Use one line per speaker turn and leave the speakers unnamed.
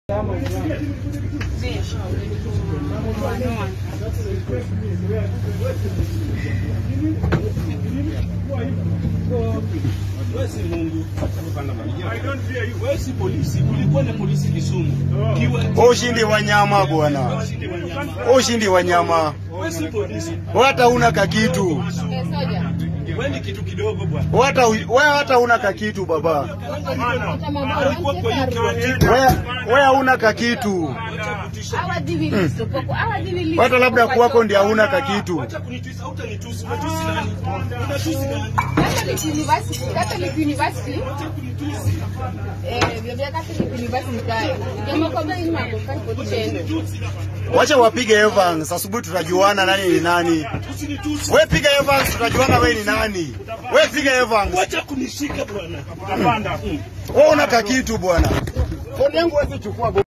Wewe si Mungu. Wewe si polisi. Kulikuwa na polisi Kisumu. Kiwa
Ushindi wa nyama bwana,
ushindi wa nyama.
ushindi wa nyama.
Wewe si polisi.
Wewe hata una kakitu,
Wewe ni kitu kidogo bwana.
wewe hata wewe hata una kakitu baba,
Alikuwa kwa hiyo kiwanja.
wewe wewe hauna kakitu, hata labda kwako ndio hauna kakitu.
Acha kunitusi, hautanitusi. Unatusi nani? Unatusi nani?
Catholic University, Catholic University. Eh, Biblia Catholic University kae. Kama kwa bei mambo kai potendo.
Wacha wapige Evans, asubuhi tutajuana nani ni nani.
Usinitusi.
Wewe piga Evans, tutajuana wewe ni nani. Wewe piga Evans,
Wacha kunishika bwana.
wewe una kakitu bwana. Foni yangu wewe chukua.